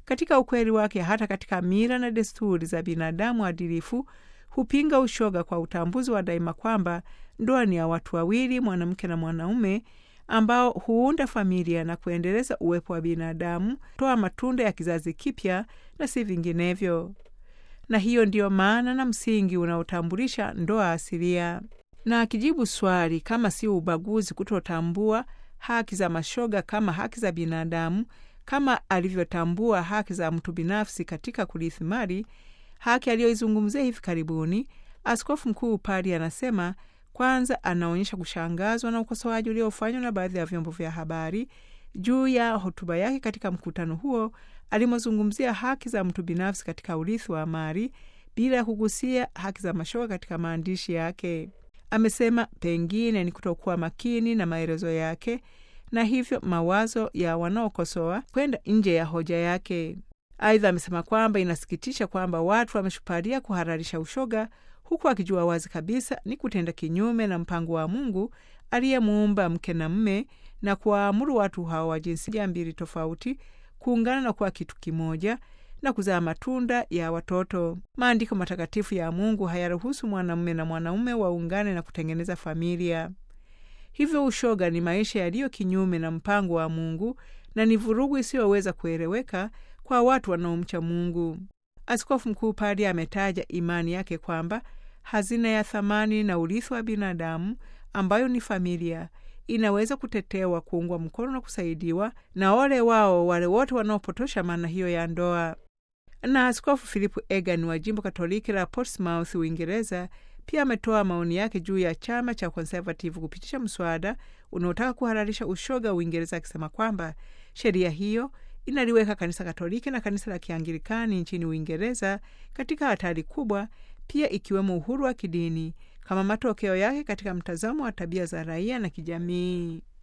Katika ukweli wake, hata katika mila na desturi za binadamu adilifu hupinga ushoga kwa utambuzi wa daima kwamba ndoa ni ya watu wawili, mwanamke na mwanaume, ambao huunda familia na kuendeleza uwepo wa binadamu, toa matunda ya kizazi kipya na si vinginevyo. Na hiyo ndiyo maana na msingi unaotambulisha ndoa asilia. Na akijibu swali kama si ubaguzi kutotambua haki za mashoga kama haki za binadamu, kama alivyotambua haki za mtu binafsi katika kurithi mali, haki aliyoizungumzia hivi karibuni, Askofu Mkuu Pari anasema kwanza, anaonyesha kushangazwa na ukosoaji uliofanywa na baadhi ya vyombo vya habari juu ya hotuba yake katika mkutano huo alimozungumzia haki za mtu binafsi katika urithi wa mali bila ya kugusia haki za mashoga katika maandishi yake. Amesema pengine ni kutokuwa makini na maelezo yake na hivyo mawazo ya wanaokosoa kwenda nje ya hoja yake. Aidha, amesema kwamba inasikitisha kwamba watu wameshupalia kuhalalisha ushoga huku akijua wazi kabisa ni kutenda kinyume na mpango wa Mungu aliyemuumba mke na mme na kuwaamuru watu hao wa jinsia mbili tofauti kuungana na kuwa kitu kimoja na kuzaa matunda ya watoto. Maandiko matakatifu ya Mungu hayaruhusu mwanamume na mwanaume waungane na kutengeneza familia. Hivyo ushoga ni maisha yaliyo kinyume na mpango wa Mungu na ni vurugu isiyoweza kueleweka kwa watu wanaomcha Mungu. Askofu Mkuu Padi ametaja imani yake kwamba hazina ya thamani na urithi wa binadamu ambayo ni familia inaweza kutetewa, kuungwa mkono na kusaidiwa na ole wao wale wote wanaopotosha maana hiyo ya ndoa. Na Askofu Philip Egan wa jimbo Katoliki la Portsmouth, Uingereza, pia ametoa maoni yake juu ya chama cha Conservative kupitisha mswada unaotaka kuhalalisha ushoga Uingereza, akisema kwamba sheria hiyo inaliweka kanisa Katoliki na kanisa la Kianglikani nchini Uingereza katika hatari kubwa, pia ikiwemo uhuru wa kidini kama matokeo yake katika mtazamo wa tabia za raia na kijamii.